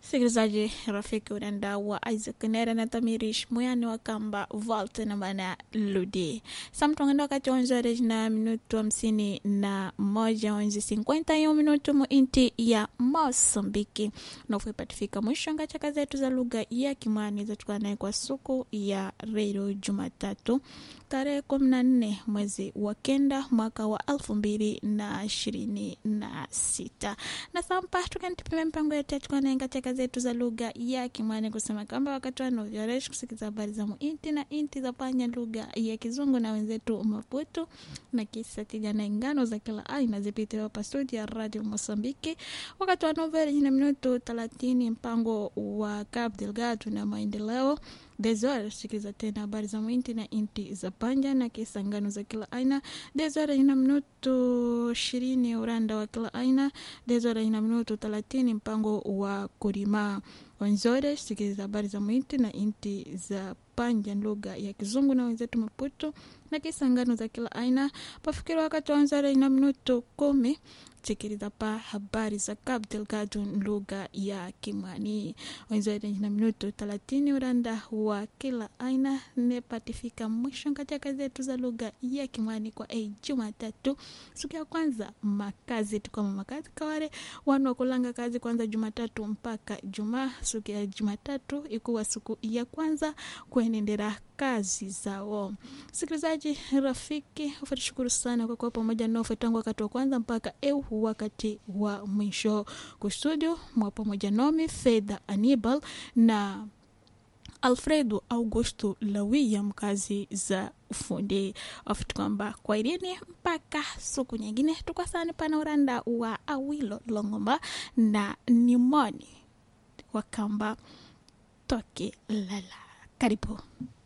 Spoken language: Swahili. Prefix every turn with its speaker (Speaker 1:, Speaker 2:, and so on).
Speaker 1: Msikilizaji rafiki unaenda wa Isaac Nera na Tamirish Muyani wa kamba Vault na maana Ludi. Samtongenda wakati wanzore na minutu hamsini na moja wanzi sinkwenta hiyo minutu muinti ya Mosambiki na ufuipatifika mwisho ngachaka zetu za lugha ya Kimwani zatukanaye kwa suku ya redio Jumatatu tarehe kumi na nne mwezi wa kenda mwaka wa elfu mbili na ishirini na sita na sampa tukanitipime mpango yetu yatukanaye katika zetu za lugha ya Kimwani kusema kwamba wakati wanovyoresh kusikiza habari za muinti na inti za panya lugha ya Kizungu na wenzetu Maputo na kisa tija na ingano za kila aina zipite hapa studio ya Radio Mosambiki wakati wa noveli na minuto thelathini mpango wa Cabo Delgado na maendeleo Desore sikiliza tena habari za mwinti na inti za panja na kisa ngano za kila aina. Desore ina minuto ishirini uranda wa kila aina. Desore ina minuto thelathini mpango wa kurima. Wanzore sikiliza habari za mwinti na inti za panja lugha ya Kizungu na wenzetu Maputo na kisa ngano za kila aina. Pafikiri wakati wanzore ina minuto kumi sikiliza pa habari za Cabo Delgado lugha ya Kimwani. Wenzore na minuto thelathini uranda wa kila aina nepatifika mwisho katika zetu za lugha ya Kimwani kwa ei Jumatatu siku ya kwanza makazi tukama makazi kaware wanu wakulanga kazi kwanza Jumatatu mpaka Jumaa. Siku ya Jumatatu ikuwa siku ya kwanza kuenendera kazi zao. Sikilizaji rafiki, ufatishukuru sana kwa kuwa pamoja nao tangu wakati wa kwanza mpaka eu wakati wa mwisho. Kustudio mwa pamoja nomi Fedha Anibal na Alfredo Augusto Lawia, mkazi za ufundi afuti kwamba kwa irini mpaka siku nyingine tukwasani pana uranda wa Awilo Longomba na Nimoni wakamba toke lala. Karibu.